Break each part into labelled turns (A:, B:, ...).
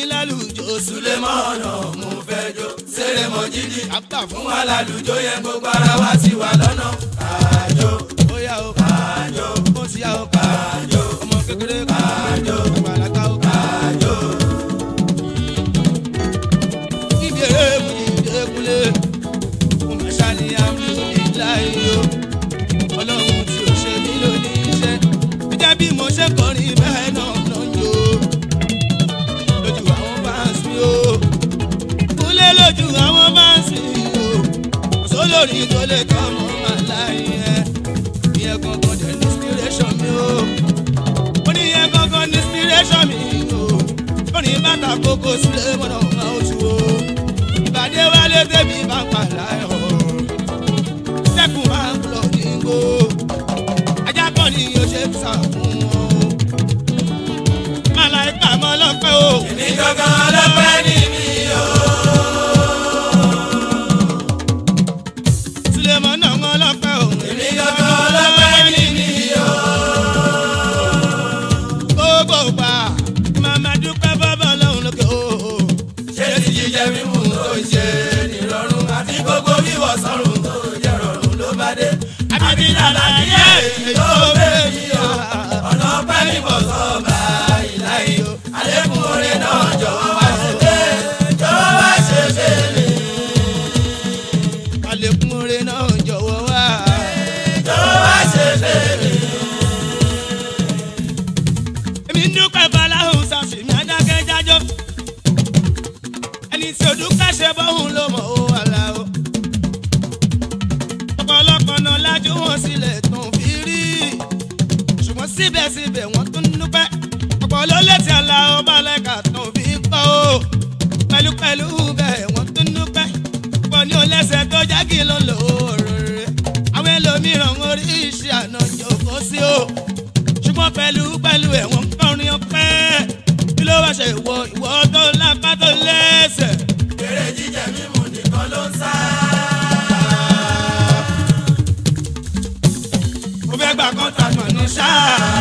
A: lálùjọ
B: Sulemọ́nà mo fẹ́ jó sèrè mọ́ jídì
A: kápá
B: fún
A: fún
B: wa lálùjọ yẹn gbogbo ara wa ti wà lọ́nà kájọ
A: bóyá o
B: kájọ
A: ó ti yá o kájọ ọmọ kékeré kájọ àgbàlagbà o kájọ. ibi eré mu ní ìdẹ́kunlé mo máa ṣàníyàn mi ò ní láyé o ọlọ́run tí ò ṣe mí ló ní iṣẹ́ gẹ́gẹ́ bí mo ṣe kọrin bẹ́ẹ̀ náà ló ń jó lójú àwọn fans mi o kúnlé lójú àwọn fans mi o kò sólórí tó lè tọ́ ọmọ màláyé ẹ ìyẹn gangan dẹ̀ ní inspiration mi o ó ní ìyẹn gangan ní inspiration mi o ó ní bàtà kókó sílé mọ́nà ọ̀gá oṣù o ìbàdí wálé tẹ̀mí bá ń pa láyọ̀ sẹ́kùn máa ń lọ ní gbó ajá kan ní yóò ṣe ń sà fún wọn o màláìka mọ́ lọ́pẹ́ o
B: èmi gangan ọlọ́pẹ́ ní mi o.
A: Sulemọ náà mọ́ lọ́pẹ́ o
B: èmi gangan ọlọ́pẹ́ ní mi o.
A: gbogbo gbà màmá dúpẹ́ bọ́bọ̀ lọ́hùn lókè o.
B: ṣé ti jíjẹ mímú tó ń ṣe nírọ̀rùn àti gbogbo wíwọ̀ sọ́run tó jẹ́ rọrùn ló bá dé. àbí dàda díẹ̀ èyí tó bẹ́ẹ̀ mi o. ọ̀nà ọpẹ́ mi bọ̀ sọ́ọ̀bà ìláyé o. àlékún oore náà jọ̀wọ́ wá ṣe bẹ́ẹ̀ jọ̀wọ́ wá ṣe bẹ́ẹ̀
A: àlékún oore náà jọ̀wọ́ wá.
B: jọ̀wọ́ wá ṣe bẹ́ẹ̀.
A: èmi ń dúpẹ́ baláhùn sàṣìmí adákẹ́ jájọ́. ẹni tí o dúpẹ́ ṣe bọ́hùn ló mọ̀ ó wà láwọ̀. ọ̀pọ̀lọpọ̀ náà lájú wọn sílẹ̀ tán fi rí. ṣùgbọ́n síbẹ̀síbẹ̀ wọ́n tún dúpẹ́. ọ̀pọ̀ ló létí àlà ọba lẹ́ka tán fi pọ̀ o. pẹ̀lúpẹ̀lú bẹ́ẹ̀ wọ́n tún dúpẹ́. pọ̀ ní olẹ́sẹ̀ tó jágì ló lò ó rere. àwọn ẹlòmíràn orí iṣẹ́ àná jòkó sí o ṣùgbọ́n pẹ̀lú pẹ̀lú ẹ̀wọ̀n kọrin ọpẹ́ kí ló wá ṣe ìwọ ìwọ tó lápá tó lẹ́sẹ̀.
B: eré jíjẹ mímú nìkan ló ń sá.
A: mo fẹ́ gba kọ́ńtàtàn ní sáà.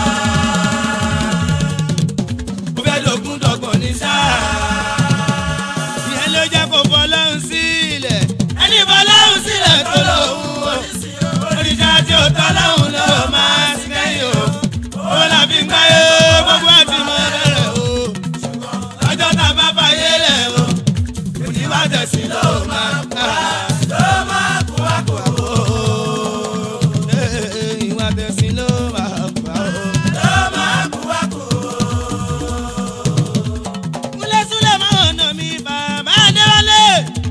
A: mo fẹ́ lògùn dọ̀gbọ̀n ní sáà. ìyẹn ló jẹ́ kó fọlọ́run sílẹ̀. ẹni fọlọ́run sílẹ̀ tó lòun o. oríṣà tí ó tọ́ lọ́hùn ló máa ti kẹ́yìn o. ó là fi ń gbáyé gbogbo àti mọ bẹ̀rẹ̀ o. lọ́jọ́ tá a bá fàyè lẹ̀ o. òní wá tẹ̀sí ló máa pa.
B: ló máa kú wá kú wá.
A: Ee, ìwà tẹ̀sí ló máa pa o.
B: ló máa kú wá kú.
A: múlẹ́súlẹ̀ máa ń nà mí bàbá adéwálé.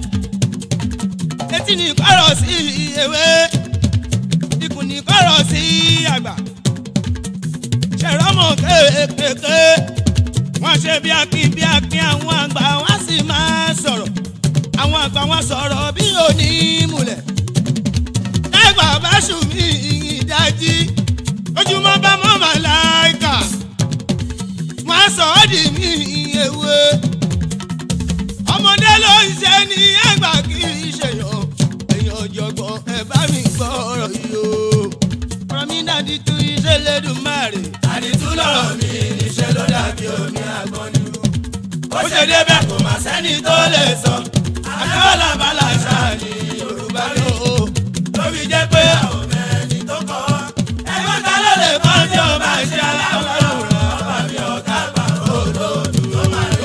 A: etí ní kọ́rọ̀ sí ewé ikùn ní kọ́rọ̀ sí àgbà. ṣèrọ́mọ̀ kéékèèké wọ́n ṣe bí akin bí akin àwọn àgbà wọ́n sì máa sọ̀rọ̀ àwọn àgbà wọn sọ̀rọ̀ bí òní múlẹ̀. ẹgbà bá ṣù mí ìdájí ojúmọ́ bá mọ́ màláìkà wọ́n sọ ọ́ di mí ewé ọmọdé ló ń ṣe ní àgbà kì í ṣèyàn èèyàn ọ̀jọ̀gbọ́n ẹ bá mi gbọ́ ọ̀rọ̀ yìí o ọ̀rọ̀ mi dàdí tu iṣẹ́ lẹ́dùnmáàrè
B: àdìtú lọ̀rọ̀ mi níṣẹ́ ló dàbí omi àgbọn ni. ó ṣe débẹ̀ kò má sẹ́ni tó lè sọ. àjọyọ̀ bàlá ṣáà ní yorùbá ló. ló fi jẹ́ pé àwọn mẹ́rin tó kọ́. ẹgbẹ́ ta ló lè kọ́ tí ó bá ṣe aláwòrán. ọba mi ọ̀gá àgbà olóòtú ló máa rí.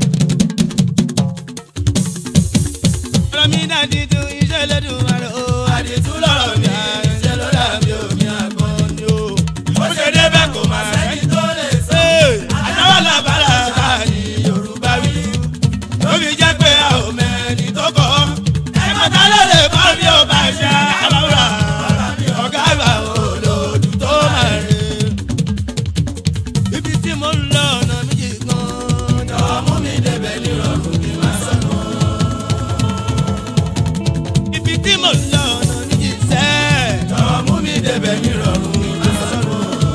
A: ọ̀rọ̀ mi dàdí tu iṣẹ́ lẹ́dùnmáàrè o
B: àdìtú lọ̀rọ̀ mi níṣẹ́ ló dàbí omi àgbọn ni. ó ṣe débẹ̀ kò má sẹ́ni tó lè sọ. àjọyọ̀ bàlá ṣáà ní yorùbá wí. ló fi jẹ́ pé àwọn mẹ́rin tó kọ́. ẹgbẹ́ ta ló lè kọ́ tí ó bá ṣe aláwòrán. ọ̀gá àgbà olóòtú tó máa rí.
A: ibi tí mo ń lọ ọ̀nà méjì gan-an
B: jọ̀wọ́ mú mi débẹ̀ nírọ̀rùn kí n má sọnù.
A: ibi tí mo ń lọ ọ̀nà méjì sẹ́ẹ̀.
B: jọ̀wọ́ mú mi débẹ̀ nírọ̀rùn kí n má sọnù.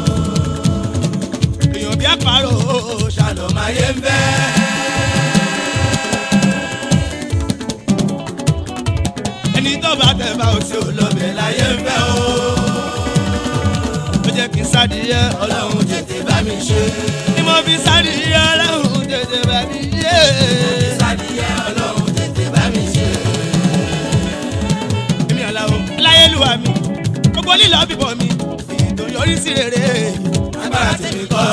A: èèyàn bí àparò
B: ṣàlọ́ máa yé ń bẹ́.
A: ẹni tó bá tẹ̀ bá o sí o lọ bẹ̀ láyé ń fẹ́ o. ó jẹ́ kí n sádìyẹ
B: ọlọ́run tètè bá mi ṣe.
A: ni mo fi sádìyẹ ọlọ́run tètè bá mi yé.
B: sádìyẹ ọlọ́run tètè bá mi ṣe.
A: èmi àlàó láyélúwà mi gbogbo lílọ bíbọ mi ètò yọrí sí rere
B: agbára tèmi kọ́.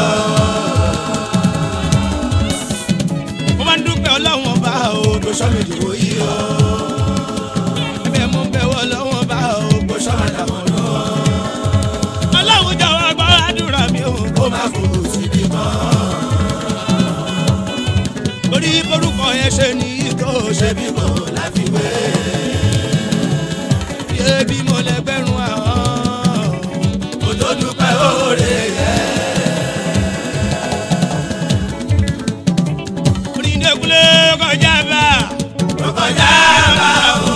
A: mo máa ń dúpẹ́ ọlọ́run ọba o
B: tó sọ mi dìbò yìí o.
A: ẹ̀bẹ̀ mo ń bẹ̀wọ̀ ọlọ́run ọba o
B: tó sọ ma dàmọ́ lọ.
A: ọlọ́run jọ̀wọ́ gbọ́ àdúrà mi o
B: kó má fòrò síbi kan.
A: torí borúkọ yẹn ṣe ní ìtò ṣe
B: ṣé bí kò láfiwé.
A: bí ebi mo lẹ́gbẹ̀rún àwọn.
B: kò tó dúpẹ́ oore yẹ.
A: onídẹ́kulé kọjá bá
B: tó kọjá bá o.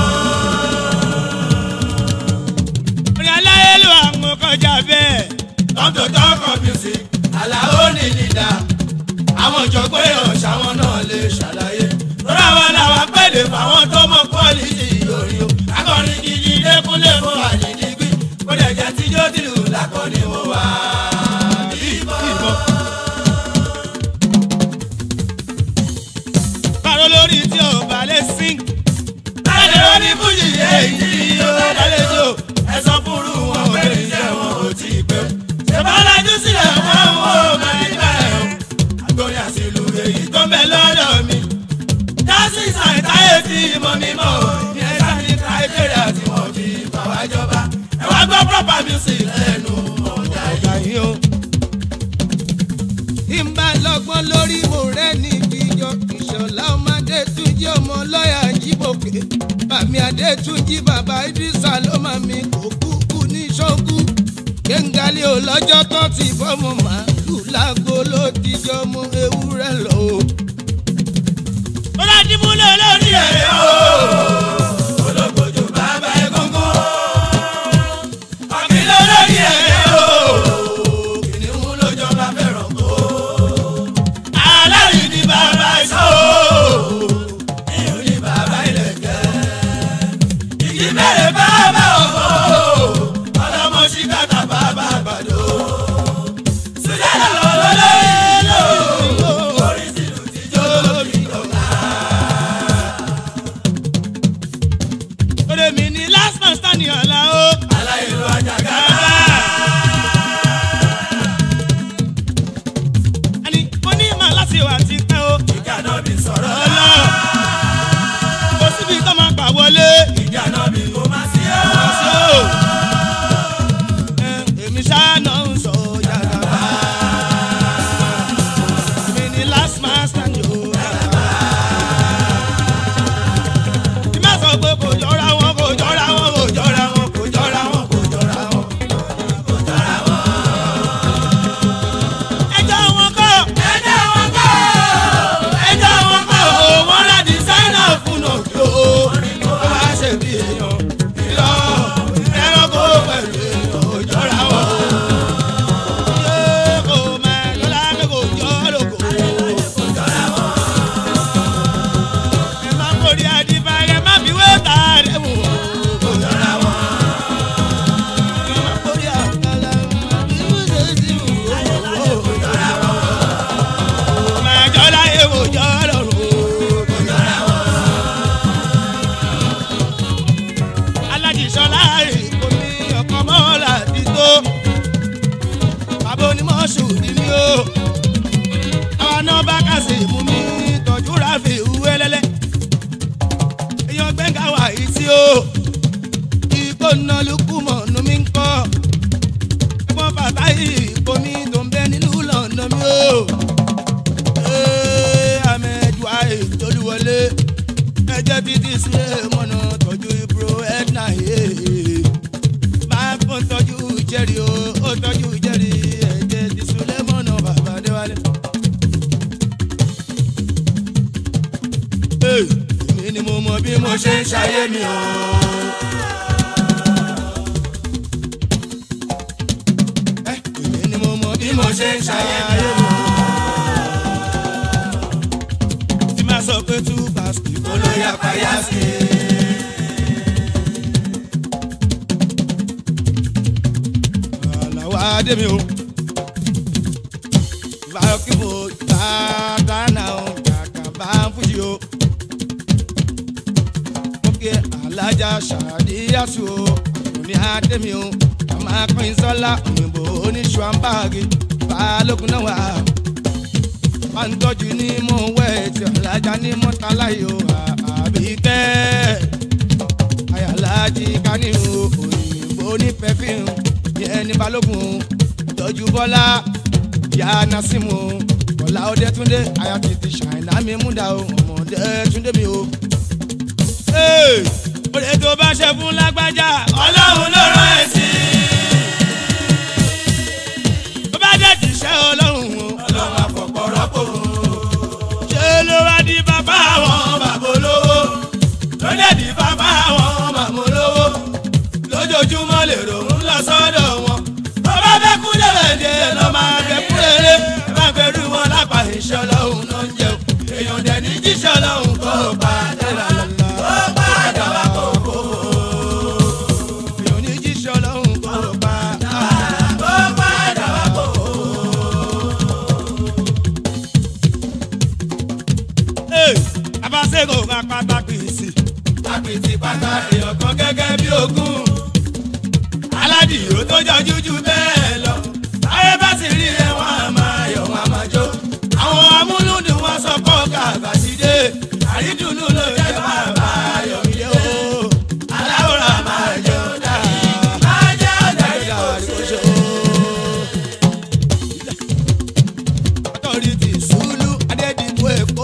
A: oní aláyélú àwọn kọjá bẹ́ẹ̀.
B: tọ́tò tọkọ music aláwo ní lídà. àwọn ìjọgbọ́n èèyàn ṣàwọn náà lè ṣàlàyé. lọ́dọ̀ àwọn làwọn pẹ̀lẹ́ fáwọn tó mọ pọ́lìsì yorí o. akọrin gidi lẹ́kúnlé fún àdìdígbì. kó lè jẹ́ tíjọ́ tìlù làkọ́ni mo wà. bíbọ̀.
A: Bárò lórí tí ò bá lè sing.
B: láti lọ ní fújì èyí tí ó lálejò. ẹ sọ fúru wọn ò lè jẹ́ wọn ò tí ì pẹ́. ṣèbálájú sílẹ̀ wọn ò máa ní bẹ́ẹ̀ o. àgbọ̀nrín àṣìlù èyí tó ń bẹ lọ́dọ̀ mi. dásì sàìtáyé tí mo mi mọ̀ o. ní ẹ sáà ní criteria tí wọ́n fi fà wá jọba. ẹ wá gbọ́ proper music lẹ́nu ọ̀gá yìí.
A: Ọ̀gá yín o. Tí n bá lọ́gbọ́n lórí mo rẹ́ ní ìjọ ìṣọ̀lá ọmọdé tún jẹ́ ọmọ lọ́ọ̀yà jíbòkè. Bàmí Adétúnjí bàbá Idrisa ló máa mi kò kúkú ní ṣọ́kú. Kéńgálí ò lọ́jọ́ tó ti fọ́mọ màálù lágbo ló ti jọ mú ewúrẹ́ lọ o. Ó dá dìbúlẹ̀ lórí ẹ̀ o.
B: olókojú bàbá egungun. ọ̀gbìn lórí ẹ̀yẹ o. kìnìún ló jọba fẹ́ràn kó. alárí ni bàbá ìṣó o. èèyàn ní bàbá ìlẹ̀kẹ̀. igi mẹ́rẹ̀ bàbá òfò. ọlọ́mọ ṣíkàtà bàbá àgbàdo. sùjẹ́ lọ́wọ́ lórí ìlú. orí sílùú tíjọ́ lórí ìjọba.
A: Òde mi ni last man standing ọ̀la o.
B: aláìlú àjàgà.
A: Àní mo ní màá láti wà ti pẹ́ o.
B: ìjà náà bí sọ̀rọ̀
A: Ọlọ́ kò síbi tó máa gbà wọlé.
B: ìjà náà bí kò má sí ọ́.
A: Sí o. Ẹ, Èmi ṣáná ń sọ yàrá. Èmi ni last man standing o. Kí má sọ pé kò jọra wọn, kò jọra wọn, kò jọra wọn, kò jọra wọn, kò jọra wọn. Ẹjọ́ wọn kọ́.
B: ẹjọ́ wọn kọ́ ẹjọ́ wọn kọ́
A: Wọ́n rà dísáínà fún òkè o. Ó wá ṣe bí èèyàn. Ìlọ ẹranko pẹ̀lú èèyàn ò jọra wọn. Ṣé kò máa lọ́la pé kò jọ lóko? Ẹ má borí àdìbà ẹ má fi wé ta rẹ̀ wò. Kò jọra wọn. Ẹ má borí àkàlà ẹ má fi wé sí wò. Kò jọra wọn. Máa jọ láyé wò jọ lọ́rùn. Kò jọra wọn. Aládìsọ́lá èkó ní ọkọ̀ mọ́lá ti tó. Bàbá onímọ̀ọ́sù ni mí o. Àwọn náà bá kàsì mú mi tọ́jú ráfì wẹ́lẹ́lẹ́. Èèyàn gbẹ̀ngà wà yìí sí o. Ikó ná lukú mọ̀ nù mí ń kọ́. Ẹ̀gbọ́n bàtà ìkó mi tó ń bẹ nílùú lọ́nà mi o. Ee, Ahmed Wahid Tolúwọlé ẹjẹ títí sílẹ̀ mọ́nà tọ́jú ibro edna yé máa fún tọ́jú jẹ́rì o ó tọ́jú jẹ́rì ẹjẹ tí sílẹ̀ mọ́nà bàbá déwálé. Ee, èmi ni mo mọ bí mo ṣe ń ṣayé mi o. Ẹ, èmi ni mo mọ bí mo ṣe ń ṣayé mi o. Tí máa sọ pé two basket
B: olóyè àpáyà sí
A: àlàó adé mi o. ìbá kíbo ìbá gánà o kàkà bá ń fújì o. mo kí alájà ṣàdíyàsù o àkùnrin adé mi o. àmà pín sọ́lá òyìnbó oníṣùwàǹbáàgì balógun náà wà. bá ń tọ́jú ní mò ń wẹ̀ tí alájà ní mọ́tàlá yìí o àbíkẹ́ ayàlájì kánìhù òyìnbó ní pẹfíìmù yẹn ní balógun tọ́jú bọ́lá ìyá nasimu bọ́lá ọdẹ túndé aya tètè ṣàìná mi múdà o ọmọdé túndé mi o. òde tó bá ṣe fún lágbájá
B: ọlọ́run ló rán ẹ sí.
A: tó bá dẹ̀ jíṣẹ́ ọlọ́run o
B: ọlọ́run àfọ̀pọ̀ rọ́pò
A: ṣé ló wá di bàbá
B: àwọn
A: àwọn
B: bàbá olówó lónìí bàbá àwọn màmá olówó lójoojúmọ́ lè ròhún lọ sọ́dọ̀ wọn. bàbá bẹ́ kú lẹ́lẹ́dẹ́ lọ́ máa bẹ́ kú lẹ́lẹ́ bá gbẹrú wọn lápá iṣẹ́ ọlọ́run náà ń jẹun èèyàn dẹ̀ ní jíṣẹ́ ọlọ́run kó padà kó padà wá kó kó
A: èèyàn ní jíṣẹ́ ọlọ́run kó pa
B: kó padà wá kó kó.
A: abáṣẹ́gò máa pátákì sí
B: apìtì pátá èèyàn kan gẹ́gẹ́ bí ogún. aládìyó tó jọjú jù bẹ́ẹ̀ lọ. ayé bá sì rí ẹ wọn a máa yọ̀ wọn a máa jó. àwọn amúlùdùn wọn sọ pọ̀ kàbà sí dé. àrídùnnú ló jẹ́ bàbá ayọ̀mídé o. aláwòrán máa jẹ́ ọ̀dà. máa jẹ́ ọ̀dà ìkọ̀ṣọ́.
A: authority sùúlù adédìbò èkó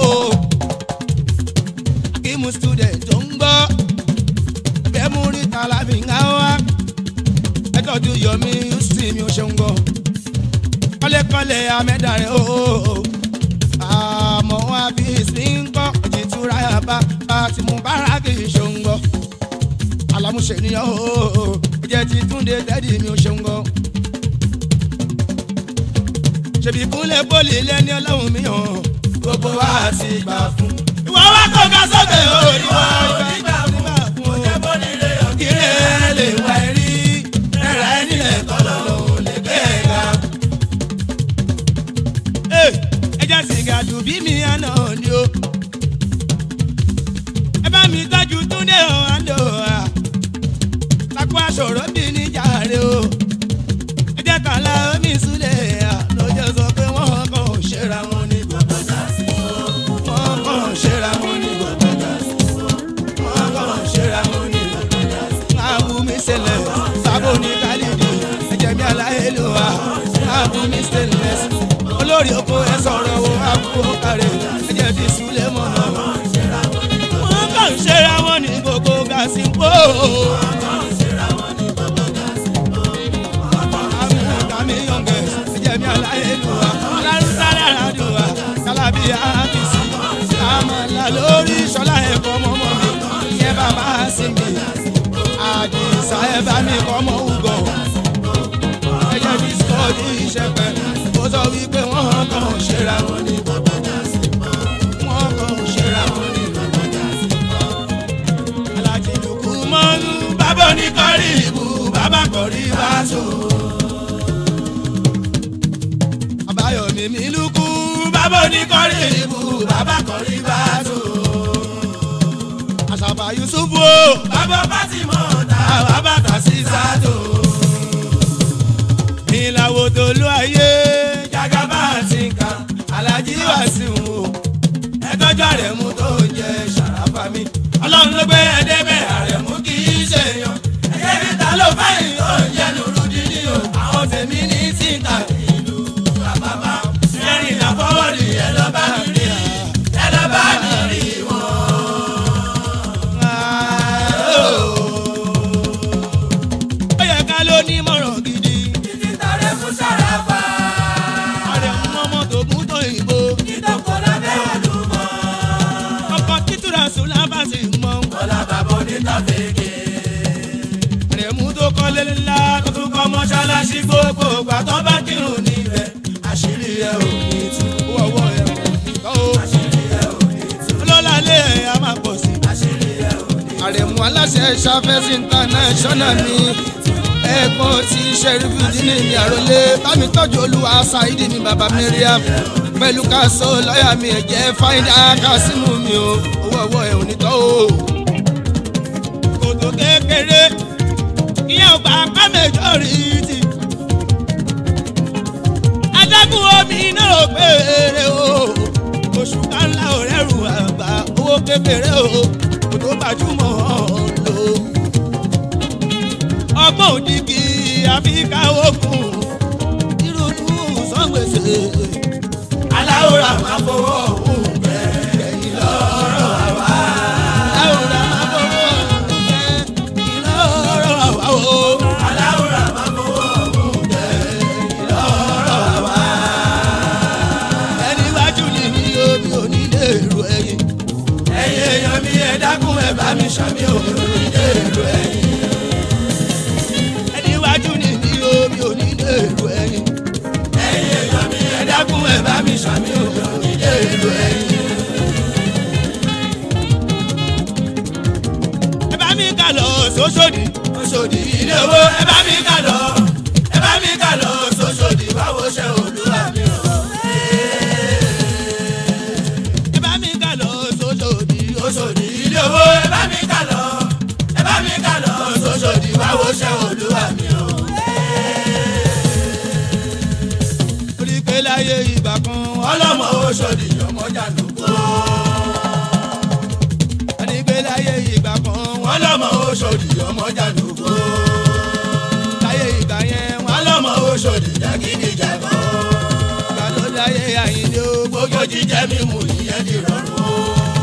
A: akímù student tó ń gbọ́ ẹgbẹ́ mú rí tàlàbí ń wá ẹtọ́jú yọmí houston mi ò ṣe ń gbọ́ kọ́lékọ́lé amẹ́dàrẹ́ o àmọ́ wọn àbí ìsìn ń gbọ́ ìtura yàbá àti mubaraki ṣe ń gbọ́ alámúṣe nìyẹn o ìjẹ́ ti túnde tẹ́dí mi ò ṣe ń gbọ́ ṣèbí kúnlẹ̀ bọ́ọ̀lì lẹ́ni ọlọ́run mi hàn
B: gbogbo wa ti gbà fún. ìwọ wa kò ga sókè orí wa ò ní gbà fún. kò jẹ́ bó nílé ọ̀gẹ́rẹ́ lè wá ẹ̀rí. ẹ̀rọ ẹni lẹ̀ kọ́ lọ́wọ́ lè gbé ẹ̀ ga.
A: ẹ jẹ́ sìgá dùn bí mi àná ni o. ẹ bá mi tọ́jú túndé ọ̀hánlò à. takú aṣọ̀rọ̀ bí níjà rẹ o. ẹ jẹ́ kàlá omi ìsúlẹ̀ à lọ́jọ́ sọ pé wọ́n kàn ń ṣera wọn ní gbogbo dàsí. wọ́n kàn ń ṣera wọn ní gbogbo dàsí. wọ́n kàn ń ṣera wọn ní gbogbo dàsí. máa bú mi sílẹ̀ sábò ní kálídì ẹ̀jẹ̀ mi aláìlúwa máa bú mi sílẹ̀ olórí oko ẹ sọ̀rọ̀ wo àkókò kárẹ̀ ẹ̀jẹ̀ ti súlẹ̀ mọ́ náà. wọ́n kàn ń ṣera wọn ní gbogbo gàsí pò. àmì yọ̀ǹgẹ̀ ẹ̀jẹ̀ mi aláìlúwa alárúsálẹ̀ àràdùwà kálábí àkìsí àmàlà lórí ṣọlá ẹ̀kọ́ mọ́mọ́ mi ìyẹn bàbá sí mi àdìsá ẹ̀ bá mi kọ́ mọ́ ùgọ̀ ẹ̀jẹ̀ bí sọ́ọ̀dì ìṣẹ̀pẹ̀ ó sọ wípé wọ́n kàn ń ṣera wọn ní wọ́n kàn ń ṣera wọn ní alájí lùkù mọ́nú
B: bàbá oníkọ́rí ìbú bàbá kọ̀rí bá tó.
A: àbáyọ̀mí mi lùkù
B: bàbá oníkọ́rí ìbú bàbá kọ̀rí bá tó.
A: àṣàbà yusufu o
B: bàbá Fátímọ̀ ta bàbá tà sí sátó.
A: ìlàwọ̀ tó lú ayé
B: jagaba ti ka alájí wá sí wò ẹtọ́jú àrẹ̀mú tó jẹ ṣàràfà mi ọlọ́run ló gbé ẹdẹ́bẹ̀ àrẹ̀mú kì í ṣe yan ẹ̀jẹ̀ mi ta ló báyìí ó ń jẹ́ lóru dídí o àwọn tèmi ní tìǹtà ìlú àbábá ẹ̀rìn ìlàfọwọ́rì ẹ̀ lọ́ bá mi rí ẹ̀ lọ́ bá mi rí wọn.
A: ó yẹ ká ló ní mọ̀ràn gidi
B: títí tàrẹ fún ṣàràfà
A: àrẹ̀ ń mọ́mọ́ tó gún tó ìbò
B: ìdókòó lábẹ́ olùmọ̀
A: ọkọ̀ títúra sùn lábàṣì mọ́
B: bọ́lá bàbá onítàfẹ́kẹ́.
A: àrẹ̀ mú tó kọ́lé ńlá
B: tó tún kọ́ mọ́ṣáláṣí gbogbo ìgbà tó bá kírun níbẹ̀ àṣírí ẹ̀ ò ní tú.
A: owó ọwọ́ ẹ̀ kọ́ ó
B: àṣírí ẹ̀ ò ní tú.
A: ọlọ́lá lé ẹ̀ á máa pọ̀ sí.
B: àṣírí ẹ̀ ò ní tú.
A: àrẹ̀mú aláṣẹ ṣàfẹ́sì international ni ẹ̀gbọ́n ti ṣẹ́rífù dínní ní àròlé bámi tọ́jú olúwa ṣáídì mi bàbá miriam pẹ̀lú káṣọ lọ́ọ̀yà mi ẹ̀jẹ̀ fáìdá kásímù mi o owó ọwọ́ ẹ̀ ò ní tọ́ o. kòtò kékeré ìyẹn ò gbà pá mẹjọ́rìtì adágún omi náà ò péré o oṣù kanla ò rẹ́rù àgbà owó kékeré o kò tó gbajúmọ̀ lò ọgbọ́n òdìgí àfíkà òkun ìrònú sọ́gbèsè
B: aláwòrán máa fowó òun bẹ̀rẹ̀ lọ́rọ̀ àwa.
A: láwùrán máa fọwọ́ ọ̀rẹ́ ìlọ́rọ̀ àwa o.
B: aláwòrán máa fowó òun bẹ̀rẹ̀ lọ́rọ̀ àwa.
A: ẹni wájú ni mi ò mi ò ní lè ro ẹyin.
B: ẹ̀yin èèyàn mi ẹ dákun ẹ bá mi ṣàmì òun ní èrò ẹ̀yìn.
A: ẹni wájú ni mi ò mi ò ní lè ro ẹyin.
B: ẹ̀yin èèyàn mi ẹ dákun ẹ bá mi ṣàmì òun ní èrò ẹ̀yìn.
A: ẹ bá mi kà lọ sóṣòdì.
B: Òṣòdì ilé owó ẹ bá mi kà lọ ẹ bá mi kà lọ sóṣòdì báwo ṣe olúwa mi ràn.
A: ẹ bá mi kà lọ sóṣòdì.
B: Òṣòdì ilé owó ẹ bá mi kà lọ ẹ bá mi kà lọ sóṣòdì báwo ṣe olúwa mi ràn.
A: orí pé láyé ìgbà kan
B: ọlọ́mọ Òṣòdì ọmọ jàǹdùkú.
A: ẹni pé láyé ìgbà kan
B: wọ́n lọ́mọ Òṣòdì ọmọ jàǹdùkú.
A: láyé ìgbà yẹn wọn
B: wọ́n lọ́mọ Òṣòdì jàgídíjàgan.
A: gbà ló láyé àyíndé ó
B: gbogbo jíjẹ mímu ìyẹn di rọrùn o.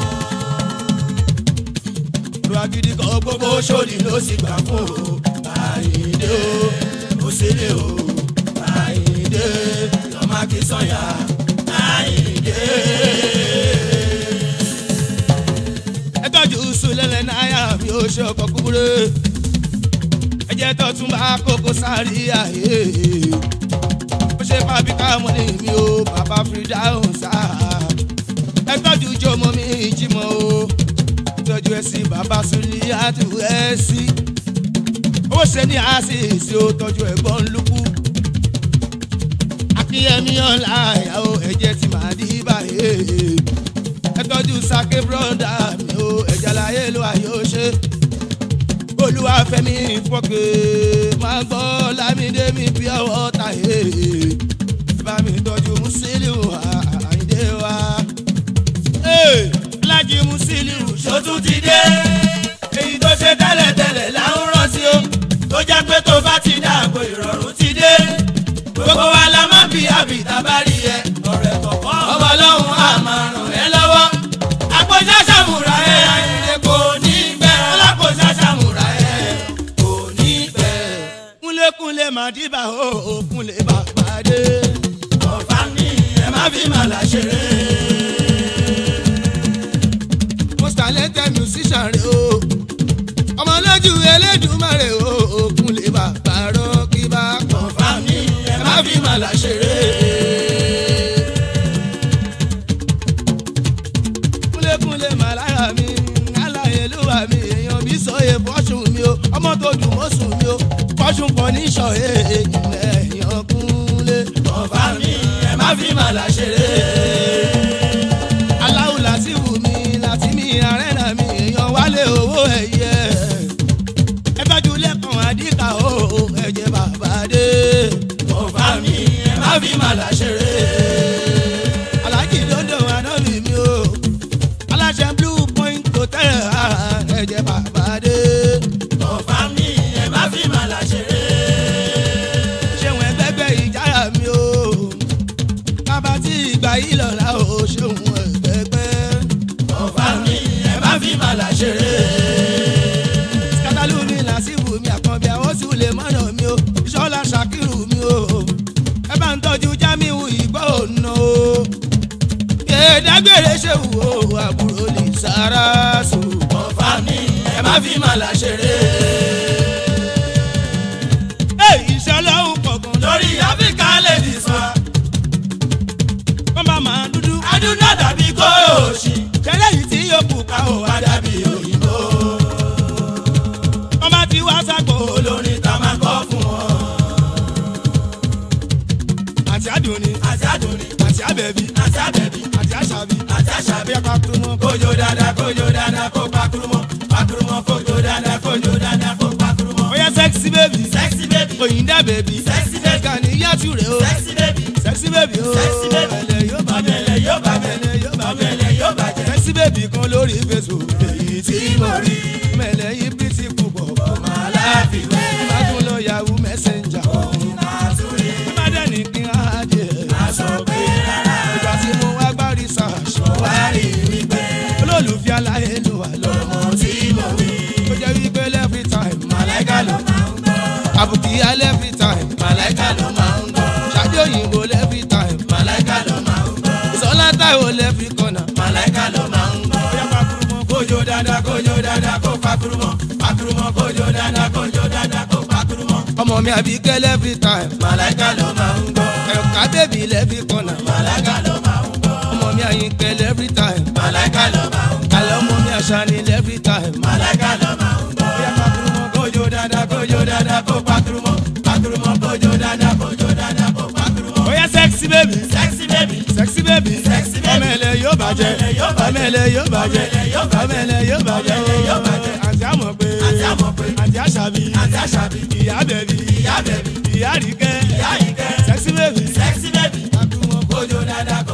A: gbogbo agídí kan gbogbo
B: gbogbo Òṣòdì ló sì gbà fún o. Àyìndé o ó sílé o. Àyìndé lọ́mọ Akínsànyà. Àyìndé.
A: ẹ tọ́jú sùlẹ̀lẹ̀ náírà mi ò ṣe ọkọ̀ kúkúrú ẹ jẹ́ tó tún bá kókó sáré àyè ó ṣe pàbí káàmù ní mi ò bàbá fìdáhùn sáà ẹ tọ́jú jọmọ mi jímọ̀ o tọ́jú ẹ sí bàbá súlì àti ẹ sí ó ṣe ní àṣìṣe ó tọ́jú ẹ̀gbọ́n lukú akíyẹmí ọ̀la ìyàwó ẹ̀jẹ̀ ti máa dí báyìí ẹ tọ́jú sake broda mi o ẹ̀jẹ̀ láyé ló ayé ó ṣe olúwàfẹ́mi fọ́kẹ́ máa gbọ́ lámìdé mi bí ọwọ́ ta yé bá mi tọ́jú musiliu àyíndé wa alájí musiliu
B: Ṣó tún ti dé? Èyí tó ṣe tẹ́lẹ̀tẹ́lẹ̀ là ń rántí o. Tó jẹ́ pé tó bá ti dàgbò ìrọ̀rùn ti dé. Gbogbo wa la máa bí àbìtá bá rí ẹ. Ọ̀rẹ́ kọ̀ọ̀kan ọmọ ọlọ́run á máa ràn ẹ́ lọ́wọ́. Àpòjá ṣàmùrà ẹ̀ àyìnlẹ̀ kò ní pẹ́. Ọlápòjá ṣàmùrà ẹ̀ kò ní pẹ́.
A: kúnlékúnlé màdìbà ó kúnlé bàbá dé.
B: Ọ̀fà ni ẹ má fi màlà ṣeré.
A: most talented musician rẹ o ọmọ lójú elédùnmarè o kúnlé bàbá rọ kí bá kàn
B: Ọ̀fà ni ẹ má fi màlà ṣeré.
A: kúnlékúnlé màlára mi aláyélúwà mi èèyàn bí sọyè fọ́ṣùn mi o ọmọ tó dùn mọ́sùn mi o fọ́ṣùn kan ní sọ̀yè èèyàn kúnlé.
B: Ọ̀fà ni ẹ má fi màlà ṣeré.
A: aláwù láti wù mí láti mi àrẹ́nà mi èèyàn wálé owó ẹ̀yẹ. ẹ tọ́jú lẹ́kàn àdìkà o ẹ̀jẹ̀ bàbá dé.
B: Ọ̀fà ni ẹ má fi màlà ṣeré.
A: alájì dodo anábì mi o aláṣẹ blue point hotel ẹ̀jẹ̀ bàbá dé.
B: Ọ̀fà ni ẹ má fi màlà ṣeré.
A: ṣéun ẹgbẹgbẹ ìjára mi o bàbá tí ìgbà yìí lọ́la o ṣéun ẹgbẹgbẹ.
B: Ọ̀fà ni ẹ má fi màlà ṣeré.
A: kátàlú mi làásìwò mi àkànbí àwọn sì lè mọ́nà mi o ìṣọ́lá ṣàkírù mi o ẹ bá ń tọ́jú jámíwù ìgbọ́ òun o. kèédágbére ṣèwù o àbúrò lè sára sùn.
B: Ọ̀fà ni ẹ má fi màlà ṣeré.
A: iṣẹ́ ọlọ́run kọ̀ọ̀kan
B: Lórí Áfíríkà lè dì sọ.
A: wọ́n bá máa dúdú.
B: Adúná dàbí kóòṣì.
A: tẹ́lẹ̀ yìí tí yóò kù ká o wá
B: Wá dàbí òyìnbó.
A: wọ́n bá ti wá sáko
B: Olórin ta máa kọ́ fún
A: bẹ̀bí
B: àti àbẹ̀bí
A: àti àṣàbí
B: àti àṣàbí
A: bí apá kúrú mọ́
B: kójó dáadáa kójó dáadáa kó pakurumọ pakurumọ kójó dáadáa kójó dáadáa kó pakurumọ.
A: ó yẹ sẹ́ksì bẹ̀bí
B: sexy baby
A: òyìnbá bẹ̀bí
B: Sexy baby.
A: kàní yàtú rẹ̀ o
B: sexy baby
A: sẹ́ksì bẹ̀bí o
B: Sexy baby.
A: ọ̀bẹ̀lẹ̀ yóò bá
B: ọ̀bẹ̀lẹ̀ yóò bá
A: ọ̀bẹ̀lẹ̀ yóò bá
B: ọ̀bẹ̀lẹ̀ yóò bàjẹ́.
A: sẹ́ksì bẹ̀bí kan lórí Facebook èyí tí mo rí mẹ̀lẹ́ yìí bírísì púpọ̀
B: máa láfiwé
A: bá tún lọ yahoo messenger
B: máa tún rí
A: bá dẹ̀ ní kí n á jẹ́
B: aṣọ pé rárá
A: ìgbà tí mo wá gbá research
B: wá rí wípé
A: olólùfẹ́ aláyé ló wà lọ́wọ́
B: ọmọ tí mo wí
A: tó jẹ́ wípé every time
B: màláìka ló máa ń gbọ́
A: àbùkí alẹ́ every time
B: màláìka ló máa ń gbọ́
A: ṣáájú òyìnbó every time
B: màláìka ló máa ń gbọ́
A: ìsọlá táwọn every corner.
B: màláìka ló máa ń gbọ́.
A: bóyá pakurumọ
B: kójó dáadáa kójó dáadáa kó pakurumọ pakurumọ kójó dáadáa kójó dáadáa kó pakurumọ.
A: ọmọ mi àbíkẹ́ every time
B: màláìka ló máa ń gbọ́
A: ẹ̀ka bèbí every corner.
B: màláìka ló máa ń gbọ́
A: ọmọ mi àyìnkẹ́ every time
B: màláìka ló máa ń gbọ́
A: àlọ́ ọmọ mi àṣàní every time.
B: màláìka ló máa ń gbọ́.
A: bóyá pakurumọ
B: kójó dáadáa kójó dáadáa kó pakurumọ pakurumọ kójó dáadáa kójó dáadáa kó pakurumọ.
A: bóyá sexy baby
B: sexy baby
A: sexy baby
B: Sexy baby.
A: ọmọ ẹlẹ yóò bàjẹ́
B: Ọmọ ẹlẹ yóò bàjẹ́.
A: ọmọ ẹlẹ yóò bàjẹ́
B: Ọmọ ẹlẹ yóò bàjẹ́.
A: ọmọ ẹlẹ yóò bàjẹ́
B: Ọmọ ẹlẹ yóò bàjẹ́.
A: àti àmọ̀ pé
B: àti àmọ̀ pé
A: àti àṣàbí
B: àti àṣàbí
A: ìyá bẹ̀bí
B: ìyá bẹ̀bí
A: ìyá àríkẹ́
B: ìyá ìkẹ́
A: sexy baby
B: sexy baby
A: pakurumọ
B: kójó dáadáa kó